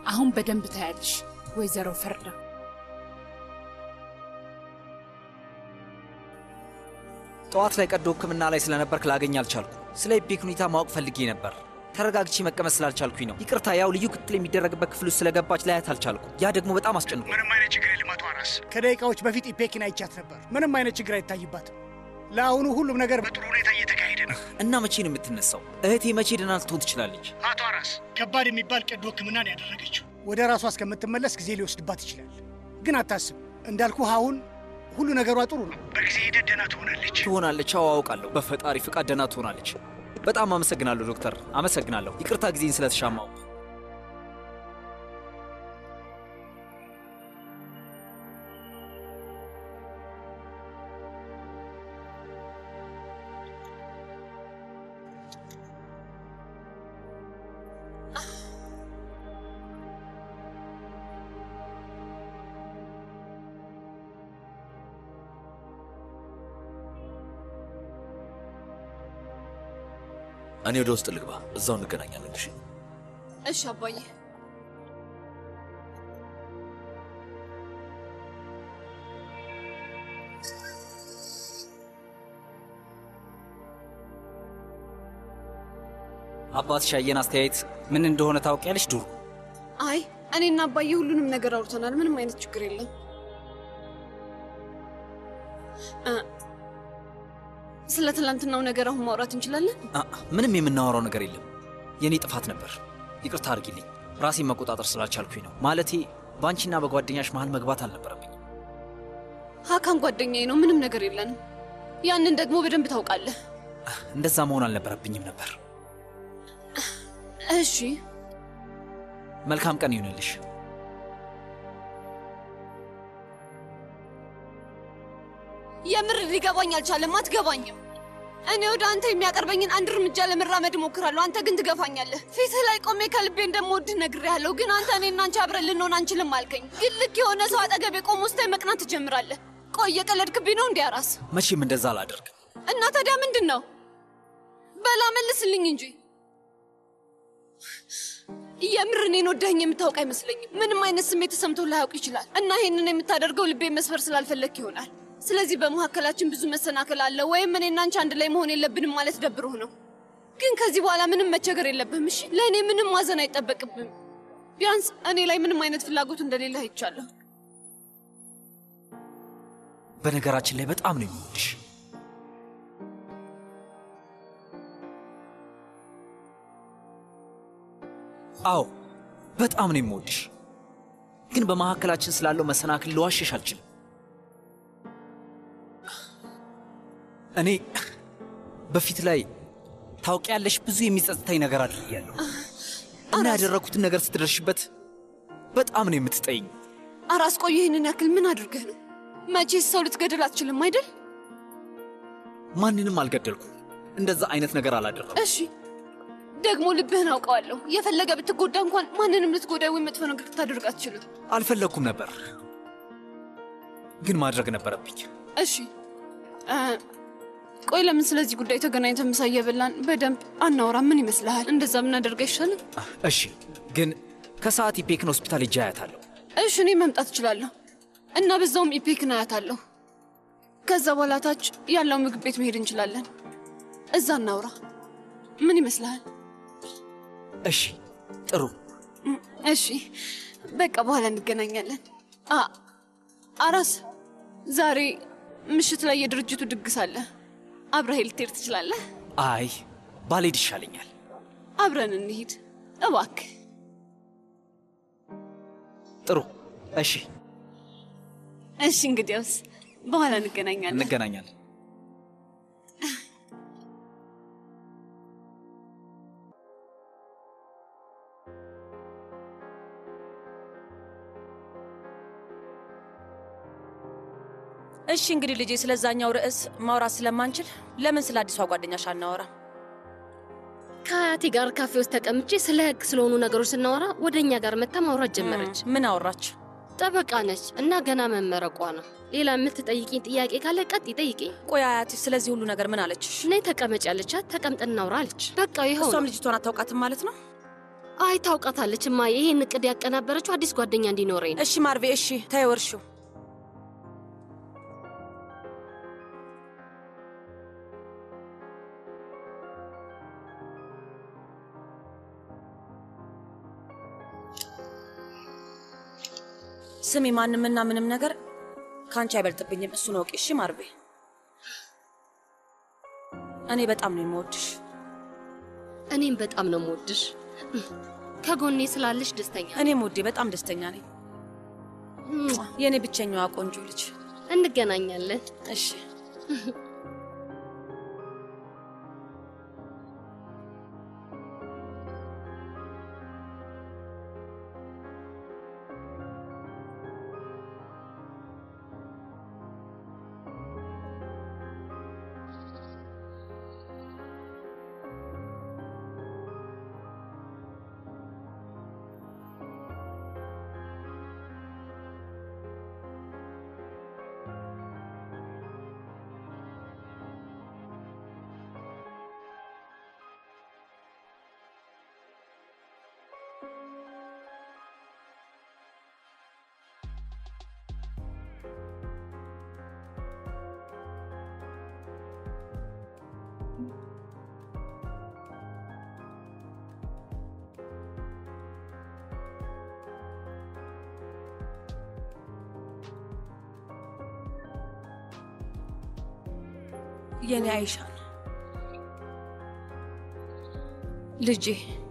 አሁን በደንብ ታያለሽ ወይዘሮ ፈርዳ። ጠዋት ላይ ቀዶ ሕክምና ላይ ስለነበርክ ላገኝ አልቻልኩ። ስለ ኢፔክ ሁኔታ ማወቅ ፈልጌ ነበር። ተረጋግቼ መቀመጥ ስላልቻልኩኝ ነው። ይቅርታ፣ ያው ልዩ ክትትል የሚደረግበት ክፍል ውስጥ ስለገባች ላያት አልቻልኩ። ያ ደግሞ በጣም አስጨንቆ ምንም አይነት ችግር የለም አቶ አራስ። ከደቂቃዎች በፊት ኢፔክን አይቻት ነበር። ምንም አይነት ችግር አይታይባትም። ለአሁኑ ሁሉም ነገር በጥሩ ሁኔታ እየተካሄደ ነው። እና መቼ ነው የምትነሳው? እህቴ መቼ ደህና ልትሆን ትችላለች? አቶ አራስ ከባድ የሚባል ቀዶ ሕክምና ነው ያደረገችው። ወደ ራሷ እስከምትመለስ ጊዜ ሊወስድባት ይችላል። ግን አታስብ፣ እንዳልኩ አሁን ሁሉ ነገሯ ጥሩ ነው። በጊዜ ሂደት ደህና ትሆናለች። ትሆናለች። አዎ አውቃለሁ። በፈጣሪ ፍቃድ ደህና ትሆናለች። በጣም አመሰግናለሁ ዶክተር፣ አመሰግናለሁ። ይቅርታ ጊዜን ስለተሻማው። እኔ ወደ ውስጥ ልግባ፣ እዛው እንገናኛለን። እሺ እሺ አባዬ። አባትሽ ያየን አስተያየት ምን እንደሆነ ታውቂያለሽ ዱሩ? አይ እኔና አባዬ ሁሉንም ነገር አውርተናል። ምንም አይነት ችግር የለም። እ፣ ስለ ትላንትናው ነገር አሁን ማውራት እንችላለን? አ- ምንም የምናወራው ነገር የለም። የእኔ ጥፋት ነበር። ይቅርታ አድርጊልኝ። ራሴን መቆጣጠር ስላልቻልኩኝ ነው። ማለቴ በአንቺና በጓደኛሽ መሃል መግባት አልነበረብኝ። ሀካን ጓደኛዬ ነው። ምንም ነገር የለንም። ያንን ደግሞ በደንብ ታውቃለህ። እንደዛ መሆን አልነበረብኝም ነበር። እሺ መልካም ቀን ይሁንልሽ። የምር ሊገባኝ አልቻለም። አትገባኝም። እኔ ወደ አንተ የሚያቀርበኝን አንድ እርምጃ ለመራመድ እሞክራለሁ። አንተ ግን ትገፋኛለህ። ፊትህ ላይ ቆሜ ከልቤ እንደምወድህ ነግሬሃለሁ። ግን አንተ እኔና አንቺ አብረን ልንሆን አንችልም አልከኝ። ግን ልክ የሆነ ሰው አጠገቤ ቆሞ ስታይ መቅናት ትጀምራለህ። ቆይ እየቀለድክብኝ ነው እንዲህ አራስ? መቼም እንደዛ አላደርግም። እና ታዲያ ምንድን ነው? በላ መልስልኝ እንጂ የምር እኔን ወደኸኝ የምታውቅ አይመስለኝም። ምንም አይነት ስሜት ተሰምቶ ላያውቅ ይችላል። እና ይህንን የምታደርገው ልቤ መስፈር ስላልፈለግክ ይሆናል። ስለዚህ በመካከላችን ብዙ መሰናክል አለ፣ ወይም እኔና አንቺ አንድ ላይ መሆን የለብንም ማለት ደብሮህ ነው። ግን ከዚህ በኋላ ምንም መቸገር የለብህም። እሺ፣ ለእኔ ምንም ማዘን አይጠበቅብህም። ቢያንስ እኔ ላይ ምንም አይነት ፍላጎት እንደሌለ አይቻለሁ። በነገራችን ላይ በጣም ነው የሚወድሽ። አዎ በጣም ነው የምወድሽ። ግን በመካከላችን ስላለው መሰናክል ልዋሸሽ አልችልም። እኔ በፊት ላይ ታውቂያለሽ፣ ብዙ የሚጸጽተኝ ነገር አድርጌያለሁ እና ያደረግኩትን ነገር ስትደርሽበት በጣም ነው የምትጠይኝ። አራስ ቆይ፣ ይህንን ያክል ምን አድርገህ ነው? መቼስ ሰው ልትገድል አትችልም አይደል? ማንንም አልገደልኩም። እንደዛ አይነት ነገር አላደረኩም። እሺ ደግሞ ልብህን አውቀዋለሁ። የፈለገ ብትጎዳ እንኳን ማንንም ልትጎዳ ወይም መጥፎ ነገር ልታደርግ አትችልም። አልፈለግኩም ነበር፣ ግን ማድረግ ነበረብኝ። እሺ እ፣ ቆይ ለምን ስለዚህ ጉዳይ ተገናኝተን ምሳ እየበላን በደንብ አናወራ? ምን ይመስልሃል? እንደዛ ብናደርግ አይሻልም? እሺ፣ ግን ከሰዓት ኢፔክን ሆስፒታል ሄጄ አያታለሁ። እሺ እኔ መምጣት እችላለሁ እና በዛውም ኢፔክን አያታለሁ። ከዛ በኋላ ታች ያለው ምግብ ቤት መሄድ እንችላለን። እዛ እናውራ። ምን ይመስልሃል? እሺ፣ ጥሩ። እም፣ እሺ በቃ በኋላ እንገናኛለን። አ አራስ ዛሬ ምሽት ላይ የድርጅቱ ድግስ አለ። አብረህ ልትሄድ ትችላለህ? አይ ባልሄድ ይሻለኛል። አብረን እንሂድ እባክህ። ጥሩ። እሺ፣ እሺ እንግዲያውስ በኋላ እንገናኛለን። እንገናኛለን። እሺ እንግዲህ ልጄ፣ ስለዛኛው ርዕስ ማውራት ስለማንችል ለምን ስለ አዲሷ ጓደኛሽ አናወራ? ከአያቴ ጋር ካፌ ውስጥ ተቀምጬ ስለ ህግ ስለሆኑ ነገሮች ስናወራ ወደ እኛ ጋር መታ ማውራት ጀመረች። ምን አወራች? ጠበቃ ነች እና ገና መመረቋ ነው። ሌላ የምትጠይቂኝ ጥያቄ ካለ ቀጥ ይጠይቅኝ። ቆይ አያትሽ ስለዚህ ሁሉ ነገር ምን አለችሽ? ነይ ተቀመጭ ያለቻት ተቀምጠን እናውራ አለች። በቃ ይኸው እሷም ነው። ልጅቷን አታውቃትም ማለት ነው? አይ ታውቃታለች እማዬ። ይሄን እቅድ ያቀናበረችው አዲስ ጓደኛ እንዲኖረኝ ነው። እሺ ማርቬ፣ እሺ ተይው እርሹ። ስሚ፣ ማንምና ምንም ነገር ከአንቺ አይበልጥብኝም። እሱን ወቂ። እሺ ማርቬ፣ እኔ በጣም ነው የምወድሽ። እኔም በጣም ነው የምወድሽ። ከጎኔ ስላለሽ ደስተኛ እኔም ውዴ በጣም ደስተኛ ነኝ። የእኔ ብቸኛዋ ቆንጆ ልጅ። እንገናኛለን። እሺ የኔ አይሻን ልጄ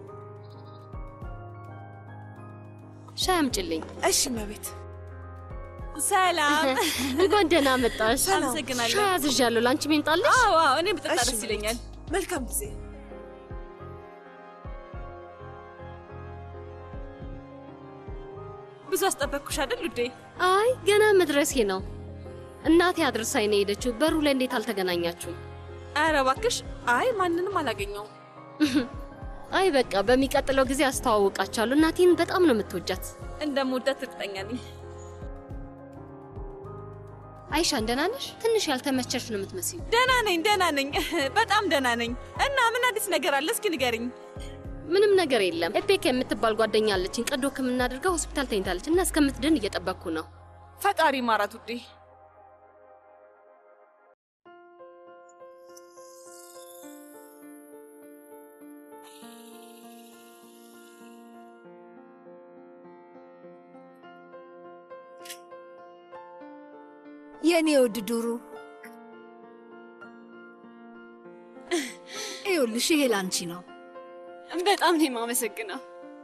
ሻይ አምጪልኝ። እሺ መቤት። ሰላም እንኳን ደህና መጣሽ። አመሰግናለሁ። ሻይ አዝዣለሁ። ለአንቺ ሚምጣልሽ? አዎ አዎ፣ እኔ ብጠጣ እሺ፣ ደስ ይለኛል። መልካም ጊዜ። ብዙ አስጠበቅኩሽ አይደል ውዴ? አይ ገና መድረሴ ነው። እናቴ አድርሳኝ ነው የሄደችው። በሩ ላይ እንዴት አልተገናኛችሁም? ኧረ እባክሽ። አይ ማንንም አላገኘውም። አይ በቃ በሚቀጥለው ጊዜ አስተዋውቃችኋለሁ። እናቴን በጣም ነው የምትወጃት። እንደምወዳት እርግጠኛ ነኝ። አይሻን ደህና ነሽ? ትንሽ ያልተመቸሽ ነው የምትመስዩ። ደህና ነኝ፣ ደህና ነኝ፣ በጣም ደህና ነኝ። እና ምን አዲስ ነገር አለ? እስኪ ንገርኝ። ምንም ነገር የለም። ኤፔክ የምትባል ጓደኛ አለችኝ። ቀዶ ሕክምና አድርጋ ሆስፒታል ተኝታለች እና እስከምትድን እየጠበቅኩ ነው። ፈጣሪ ማራት ውዴ። የእኔ ውድ ዱሩ ይኸውልሽ፣ ይሄ ላንቺ ነው። በጣም ነው የማመሰግነው።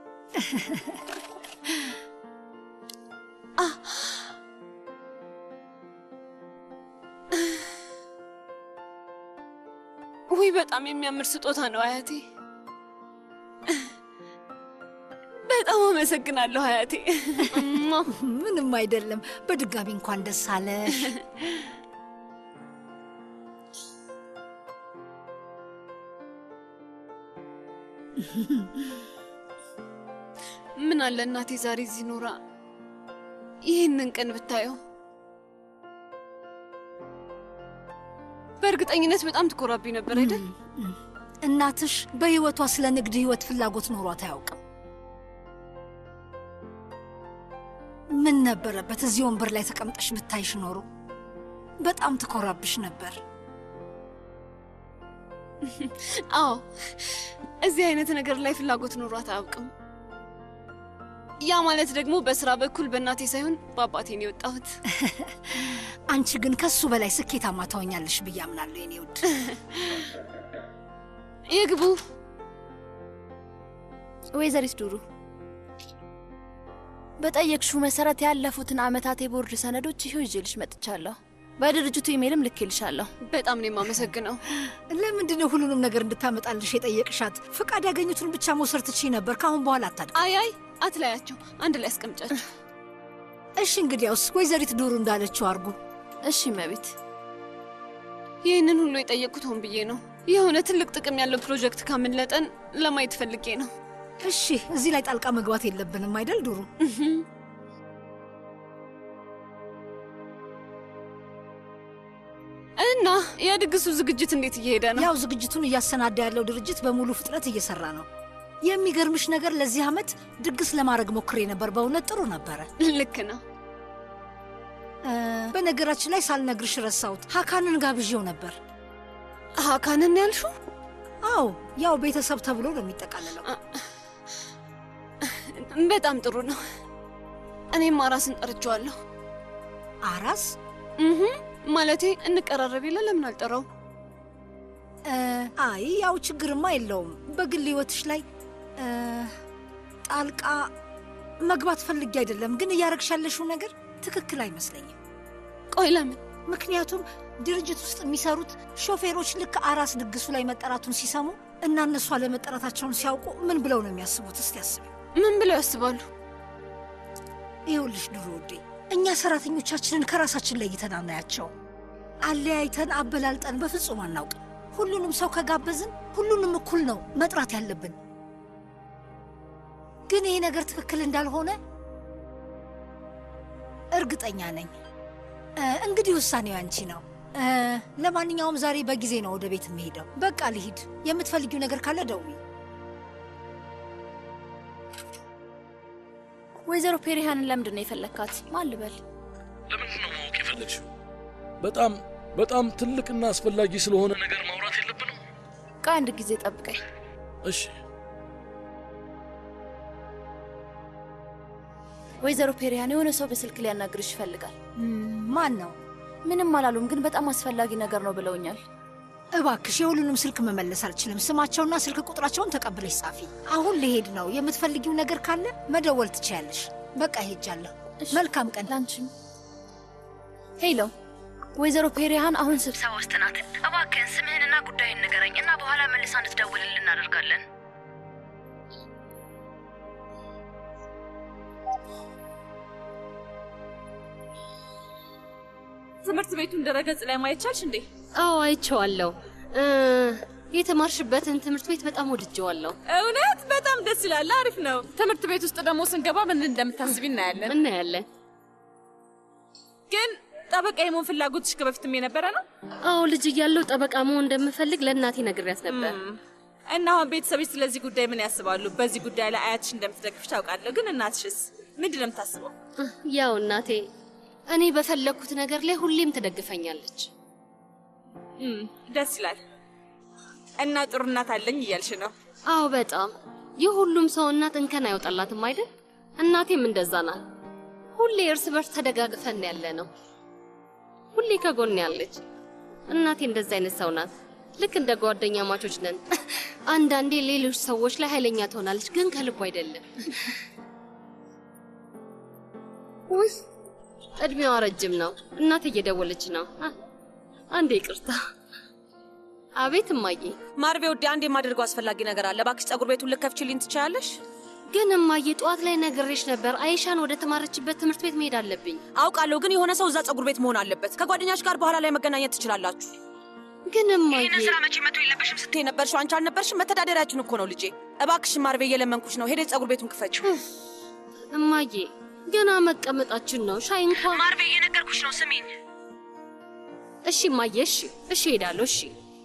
አ- ውይ በጣም የሚያምር ስጦታ ነው አያቴ። በጣም አመሰግናለሁ አያቴ። ምንም አይደለም። በድጋሚ እንኳን ደስ አለሽ። ምን አለ እናቴ ዛሬ እዚህ ኖራ ይህንን ቀን ብታየው። በእርግጠኝነት በጣም ትኮራብኝ ነበር አይደል? እናትሽ በህይወቷ ስለ ንግድ ህይወት ፍላጎት ኖሯት አያውቅም። ምን ነበረበት እዚህ ወንበር ላይ ተቀምጠሽ ብታይሽ ኖሮ በጣም ትኮራብሽ ነበር። አዎ እዚህ አይነት ነገር ላይ ፍላጎት ኖሯት አያውቅም። ያ ማለት ደግሞ በስራ በኩል በእናቴ ሳይሆን በአባቴ ነው የወጣሁት። አንቺ ግን ከሱ በላይ ስኬታማ ታወኛለሽ ብዬ አምናለሁ የኔ ውድ። ይግቡ። ወይዘሪት ዱሩ በጠየቅሽው መሰረት ያለፉትን ዓመታት የቦርድ ሰነዶች ይኸው ይዤልሽ መጥቻለሁ። በድርጅቱ ኢሜይልም ልኬልሻለሁ። በጣም ነው የማመሰግነው። ለምንድን ነው ሁሉንም ነገር እንድታመጣልሽ የጠየቅሻት? ፍቃድ ያገኙትን ብቻ መውሰድ ትችይ ነበር። ከአሁን በኋላ አታድግ። አይ አይ አትለያቸው፣ አንድ ላይ አስቀምጫቸው። እሺ እንግዲያውስ ወይዘሪት ዱሩ እንዳለችው አርጉ። እሺ መቤት። ይህንን ሁሉ የጠየቅኩት ሆን ብዬ ነው። የሆነ ትልቅ ጥቅም ያለው ፕሮጀክት ካመለጠን ለማየት ፈልጌ ነው። እሺ እዚህ ላይ ጣልቃ መግባት የለብንም አይደል ዱሩ? እና የድግሱ ዝግጅት እንዴት እየሄደ ነው? ያው ዝግጅቱን እያሰናዳ ያለው ድርጅት በሙሉ ፍጥነት እየሰራ ነው። የሚገርምሽ ነገር ለዚህ ዓመት ድግስ ለማድረግ ሞክሬ ነበር። በእውነት ጥሩ ነበረ። ልክ ነው። እ፣ በነገራችን ላይ ሳልነግርሽ ረሳሁት። ሀካንን ጋብዤው ነበር። ሀካንን ያልሽው? አዎ፣ ያው ቤተሰብ ተብሎ ነው የሚጠቃለለው። በጣም ጥሩ ነው። እኔም አራስን ጠርቼዋለሁ። አራስ? እህ ማለቴ እንቀራረብ የለ ለምን አልጠራው? እ፣ አይ ያው ችግርማ የለውም። በግል ህይወትሽ ላይ እ፣ ጣልቃ መግባት ፈልጌ አይደለም፣ ግን እያረግሽ ያለሽው ነገር ትክክል አይመስለኝም። ቆይ ለምን? ምክንያቱም ድርጅት ውስጥ የሚሰሩት ሾፌሮች ልክ አራስ ድግሱ ላይ መጠራቱን ሲሰሙ እና እነሱ አለመጠራታቸውን ሲያውቁ ምን ብለው ነው የሚያስቡት? እስቲ አስቢ። ምን ብለው ያስባሉ? ይኸውልሽ ድሮ ውዴ፣ እኛ ሰራተኞቻችንን ከራሳችን ለይተን አናያቸው። አለያይተን አበላልጠን በፍጹም አናውቅም። ሁሉንም ሰው ከጋበዝን ሁሉንም እኩል ነው መጥራት ያለብን። ግን ይሄ ነገር ትክክል እንዳልሆነ እርግጠኛ ነኝ። እ፣ እንግዲህ ውሳኔው ያንቺ ነው። እ፣ ለማንኛውም ዛሬ በጊዜ ነው ወደ ቤት የምሄደው። በቃ ልሂድ። የምትፈልጊው ነገር ካለ ደውይ። ወይዘሮ ፔሪሃንን ለምንድን ነው የፈለግካት? ማን ልበል? ለምንድን ነው ማወቅ የፈለግሽው? በጣም በጣም ትልቅና አስፈላጊ ስለሆነ ነገር ማውራት የለብንም? ከአንድ ጊዜ ጠብቀኝ። እሺ። ወይዘሮ ፔሪሃን የሆነ ሰው በስልክ ሊያናግርሽ ይፈልጋል። ማን ነው? ምንም አላሉም፣ ግን በጣም አስፈላጊ ነገር ነው ብለውኛል። እባክሽ የሁሉንም ስልክ መመለስ አልችልም። ስማቸውና ስልክ ቁጥራቸውን ተቀብለሽ ጻፊ። አሁን ልሄድ ነው። የምትፈልጊው ነገር ካለ መደወል ትችያለሽ። በቃ ሄጃለሁ። መልካም ቀን ላንቺም። ሄሎ፣ ወይዘሮ ፔሪሃን አሁን ስብሰባ ውስጥ ናት። እባክህን ስምህንና ጉዳይን ንገረኝ እና በኋላ መልሳ እንድትደውልልን እናደርጋለን። ትምህርት ቤቱን ድረገጽ ላይ ማየት ቻልሽ እንዴ? አዎ አይቼዋለሁ። እ፣ የተማርሽበትን ትምህርት ቤት በጣም ወድጀዋለሁ። እውነት በጣም ደስ ይላል። አሪፍ ነው። ትምህርት ቤት ውስጥ ደግሞ ስንገባ ምን እንደምታስቢ እናያለን እናያለን። ግን ጠበቃ የመሆን ፍላጎትሽ ከበፊትም የነበረ ነው? አዎ ልጅ እያለሁ ጠበቃ መሆን እንደምፈልግ ለእናቴ ነግሬያት ነበር። እና አሁን ቤተሰቦች ስለዚህ ጉዳይ ምን ያስባሉ? በዚህ ጉዳይ ላይ አያትሽ እንደምትደግፍሽ ታውቃለሁ። ግን እናትሽስ ምንድን ነው የምታስበው? ያው እናቴ እኔ በፈለግኩት ነገር ላይ ሁሌም ትደግፈኛለች። እም፣ ደስ ይላል። እና ጥሩ እናት አለኝ እያልሽ ነው? አዎ በጣም የሁሉም ሰው እናት እንከን አይወጣላትም አይደል? እናቴም እንደዛ ናት። ሁሌ እርስ በርስ ተደጋግፈን ያለ ነው። ሁሌ ከጎን ያለች እናቴ እንደዛ አይነት ሰው ናት። ልክ እንደ ጓደኛ ማቾች ነን። አንዳንዴ ሌሎች ሰዎች ላይ ኃይለኛ ትሆናለች፣ ግን ከልቡ አይደለም። ውይ እድሜዋ ረጅም ነው። እናቴ እየደወለች ነው። አ- አንዴ ይቅርታ። አቤት እማዬ። ማርቤ ውዴ፣ አንድ የማደርገው አስፈላጊ ነገር አለ። እባክሽ ጸጉር ቤቱን ልከፍችልኝ ትችያለሽ? ግን እማዬ ጠዋት ላይ ነግሬሽ ነበር፣ አይሻን ወደ ተማረችበት ትምህርት ቤት መሄድ አለብኝ። አውቃለሁ፣ ግን የሆነ ሰው እዛ ጸጉር ቤት መሆን አለበት። ከጓደኛሽ ጋር በኋላ ላይ መገናኘት ትችላላችሁ። ግን እማዬ ይህንን ስራ መቼ መቶ የለበሽም ስትይ ነበርሽ። አንቺ አልነበርሽም? መተዳደሪያችን እኮ ነው ልጄ። እባክሽ ማርቤ፣ እየለመንኩሽ ነው። ሄደሽ ጸጉር ቤቱን ክፈችው። እማዬ ገና መቀመጣችን ነው። ሻይ እንኳን ማርቤ እየነገርኩሽ ነው፣ ስሚኝ። እሺ እማዬ፣ እሺ እሺ፣ ሄዳለሁ። እሺ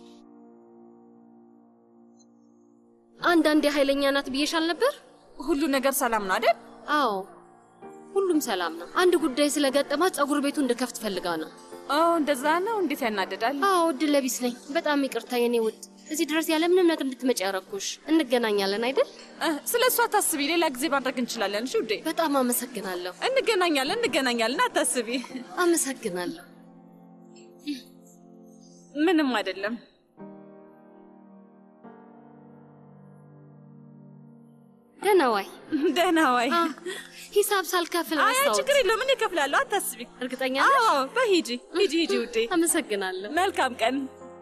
አንዳንዴ ኃይለኛ ናት ብዬሻል ነበር። ሁሉ ነገር ሰላም ነው አይደል? አዎ ሁሉም ሰላም ነው። አንድ ጉዳይ ስለገጠማት ጸጉር ቤቱ እንድከፍት ፈልጋ ነው። ኦ እንደዛ ነው። እንዴት ያናደዳል። አዎ እድለ ቢስ ነኝ። በጣም ይቅርታ የኔ ውድ፣ እዚህ ድረስ ያለ ምንም ነገር እንድትመጪ ያረኩሽ። እንገናኛለን አይደል? ስለ እሷ አታስቢ፣ ሌላ ጊዜ ማድረግ እንችላለን። እሺ ውዴ። በጣም አመሰግናለሁ። እንገናኛለን፣ እንገናኛለን። አታስቢ። አመሰግናለሁ። ምንም አይደለም። ደህና ዋይ። ደህና ዋይ። ሂሳብ ሳልከፍል አይ ረሳሁት። ችግር የለውም፣ እኔ እከፍላለሁ። አታስቢ። እርግጠኛ ነሽ? አዎ፣ በሂጂ ሂጂ ሂጂ ውዴ። አመሰግናለሁ። መልካም ቀን።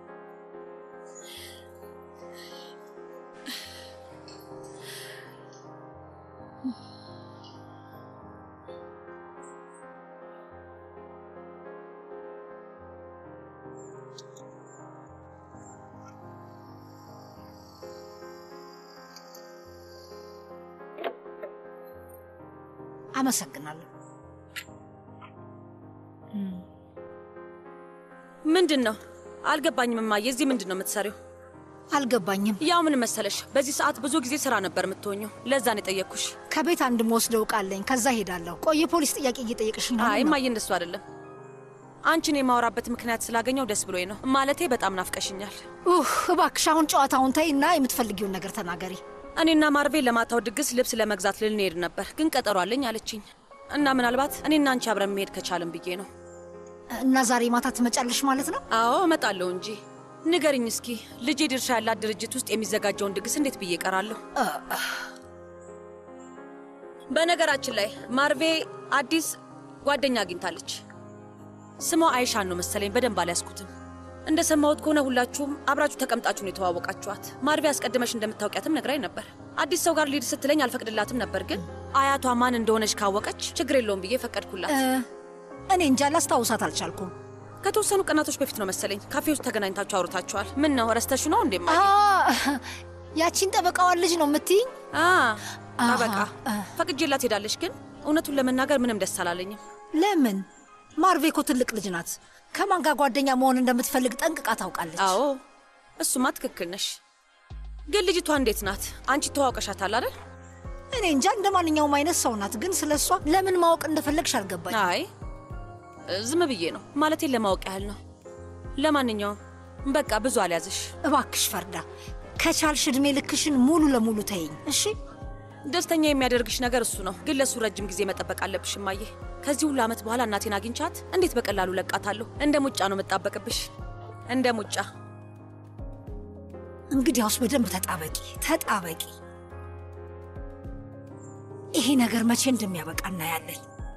አመሰግናለሁ። ምንድን ነው አልገባኝም። እማዬ እዚህ ምንድን ነው የምትሰሪው? አልገባኝም። ያው ምን መሰለሽ፣ በዚህ ሰዓት ብዙ ጊዜ ስራ ነበር የምትሆኙ። ለዛ ነው የጠየቅኩሽ። ከቤት አንድ መወስደው ዕቃ አለኝ። ከዛ ሄዳለሁ። ቆይ የፖሊስ ጥያቄ እየጠየቅሽኝ ነው? አይ ነው? እማዬ፣ እንደሱ አይደለም። አንቺን የማወራበት ምክንያት ስላገኘው ደስ ብሎኝ ነው። ማለቴ በጣም ናፍቀሽኛል። ኡህ እባክሽ አሁን ጨዋታውን ተይ እና የምትፈልጊውን ነገር ተናገሪ። እኔና ማርቬ ለማታው ድግስ ልብስ ለመግዛት ልንሄድ ነበር፣ ግን ቀጠሮ አለኝ አለችኝ እና ምናልባት እኔና አንቺ አብረን መሄድ ከቻልን ብዬ ነው። እና ዛሬ ማታ ትመጫለሽ ማለት ነው? አዎ እመጣለሁ እንጂ። ንገርኝ እስኪ ልጄ ድርሻ ያላት ድርጅት ውስጥ የሚዘጋጀውን ድግስ እንዴት ብዬ እቀራለሁ? በነገራችን ላይ ማርቬ አዲስ ጓደኛ አግኝታለች። ስሟ አይሻን ነው መሰለኝ፣ በደንብ አልያዝኩትም። እንደሰማሁት ከሆነ ሁላችሁም አብራችሁ ተቀምጣችሁ ነው የተዋወቃችኋት። ማርቬ አስቀድመሽ እንደምታውቂያትም ነግራኝ ነበር። አዲስ ሰው ጋር ሊድ ስትለኝ አልፈቅድላትም ነበር፣ ግን አያቷ ማን እንደሆነች ካወቀች ችግር የለውም ብዬ ፈቀድኩላት። እኔ እንጃ ላስታውሳት አልቻልኩም። ከተወሰኑ ቀናቶች በፊት ነው መሰለኝ ካፌ ውስጥ ተገናኝታችሁ አውርታችኋል። ምን ነው ረስተሽ ነው እንዴ? አ፣ ያቺን ጠበቃዋን ልጅ ነው የምትይኝ? ጠበቃ ፈቅጄላት ሄዳለች፣ ግን እውነቱን ለመናገር ምንም ደስ አላለኝም። ለምን? ማርቬ እኮ ትልቅ ልጅ ናት። ከማን ጋር ጓደኛ መሆን እንደምትፈልግ ጠንቅቃ ታውቃለች። አዎ እሱማ ትክክል ነሽ። ግን ልጅቷ እንዴት ናት? አንቺ ተዋውቀሻታል አይደል? እኔ እንጃ እንደ ማንኛውም አይነት ሰው ናት። ግን ስለ እሷ ለምን ማወቅ እንደፈለግሽ አልገባኝ። አይ ዝም ብዬ ነው ማለቴን ለማወቅ ያህል ነው። ለማንኛውም በቃ ብዙ አልያዝሽ እባክሽ ፈርዳ፣ ከቻልሽ እድሜ ልክሽን ሙሉ ለሙሉ ተይኝ እሺ። ደስተኛ የሚያደርግሽ ነገር እሱ ነው። ግን ለእሱ ረጅም ጊዜ መጠበቅ አለብሽ እማዬ። ከዚህ ሁሉ ዓመት በኋላ እናቴን አግኝቻት እንዴት በቀላሉ ለቃታለሁ? እንደ ሙጫ ነው የምጣበቅብሽ፣ እንደ ሙጫ። እንግዲያውስ በደንብ ተጣበቂ ተጣበቂ። ይሄ ነገር መቼ እንደሚያበቃ እናያለን።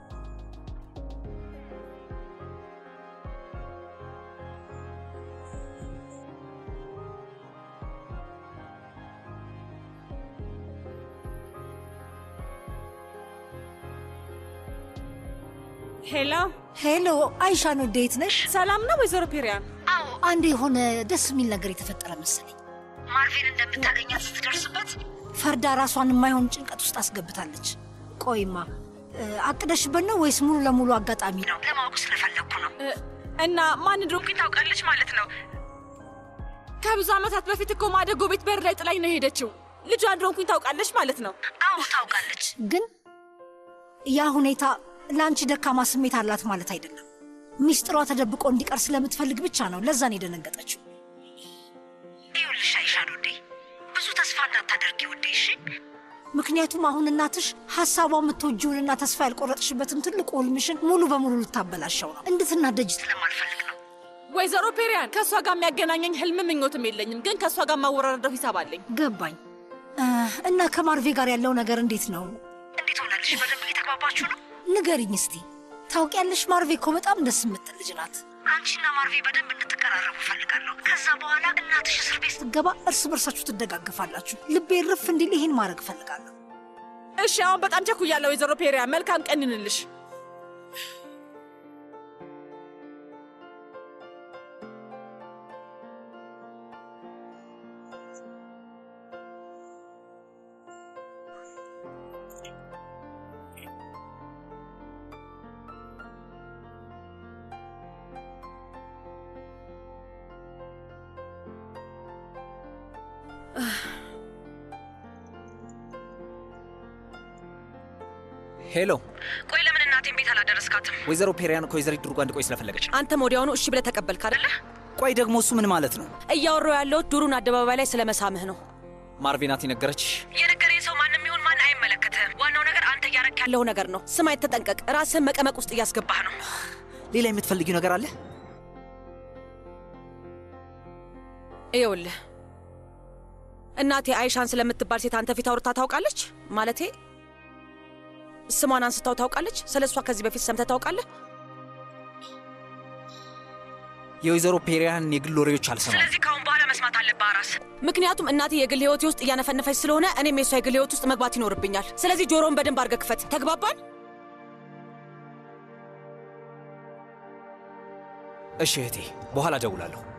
ሄሎ ሄሎ፣ አይሻ ነው። እንዴት ነሽ? ሰላም ነው ወይዘሮ ፔሪያን? አዎ፣ አንድ የሆነ ደስ የሚል ነገር የተፈጠረ መሰለኝ። ማርቬን እንደምታገኛት ስትደርስበት ፈርዳ ራሷን የማይሆን ጭንቀት ውስጥ አስገብታለች። ቆይማ አቅደሽበት ነው ወይስ ሙሉ ለሙሉ አጋጣሚ ነው? ለማወቅ ስለፈለግኩ ነው። እና ማን እንደሆንኩኝ ታውቃለች ማለት ነው? ከብዙ ዓመታት በፊት እኮ ማደጎ ቤት በር ላይ ጥላኝ ነው የሄደችው። ልጇ እንደሆንኩኝ ታውቃለች ማለት ነው? አዎ ታውቃለች። ግን ያ ሁኔታ ለአንቺ ደካማ ስሜት አላት ማለት አይደለም። ሚስጥሯ ተደብቆ እንዲቀር ስለምትፈልግ ብቻ ነው። ለዛ ነው የደነገጠችው። ይኸውልሽ አይሻን ውዴ፣ ብዙ ተስፋ እንዳታደርጊ ውዴ፣ እሺ? ምክንያቱም አሁን እናትሽ ሀሳቧ የምትወጂውንና ተስፋ ያልቆረጥሽበትን ትልቁ ህልምሽን ሙሉ በሙሉ ልታበላሸው ነው። እንድትናደጅ ስለማልፈልግ ነው። ወይዘሮ ፔሪያን ከእሷ ጋር የሚያገናኘኝ ህልም ምኞትም የለኝም፣ ግን ከእሷ ጋር ማወራረደው ሂሳብ አለኝ። ገባኝ። እና ከማርቬ ጋር ያለው ነገር እንዴት ነው? እንዴት ሆነልሽ? በደንብ እየተግባባችሁ ነው? ንገሪኝ እስቲ። ታውቂያለሽ፣ ማርቬ እኮ በጣም ደስ የምትል ልጅ ናት። አንቺና ማርቬ በደንብ እንድትቀራረቡ እፈልጋለሁ። ከዛ በኋላ እናትሽ እስር ቤት ስትገባ እርስ በርሳችሁ ትደጋግፋላችሁ። ልቤ ርፍ እንዲል ይህን ማድረግ እፈልጋለሁ። እሺ፣ አሁን በጣም ቸኩያለሁ ወይዘሮ ፔሪያን። መልካም ቀን ይሁንልሽ። ሄሎ፣ ቆይ ለምን እናቴን ቤት አላደረስካትም? ወይዘሮ ፔሪያን ከወይዘሪት ዱርጓ እንድቆይ ስለፈለገች ነው። አንተም ወዲያውኑ እሺ ብለህ ተቀበልክ አደለ? ቆይ ደግሞ እሱ ምን ማለት ነው? እያወራሁ ያለሁት ዱሩን አደባባይ ላይ ስለ መሳምህ ነው። ማርቬ ናት የነገረችሽ? የነገረኝ ሰው ማንም ይሁን ማን አይመለከትህም። ዋናው ነገር አንተ እያረክ ያለው ነገር ነው። ስማኝ፣ ተጠንቀቅ። ራስህን መቀመቅ ውስጥ እያስገባህ ነው። ሌላ የምትፈልጊው ነገር አለ? ይኸውልህ እናቴ አይሻን ስለምትባል ሴት አንተ ፊት አውርታ ታውቃለች? ማለቴ ስሟን አንስታው ታውቃለች? ስለ እሷ ከዚህ በፊት ሰምተህ ታውቃለህ? የወይዘሮ ፔሪያን የግል ወሬዎች አልሰማም። ስለዚህ ከአሁን በኋላ መስማት አለብህ አራስ። ምክንያቱም እናቴ የግል ህይወቴ ውስጥ እያነፈነፈች ስለሆነ እኔም የእሷ የግል ህይወት ውስጥ መግባት ይኖርብኛል። ስለዚህ ጆሮውን በደንብ አድርገህ ክፈት። ተግባባን? እሺ እህቴ፣ በኋላ እደውላለሁ።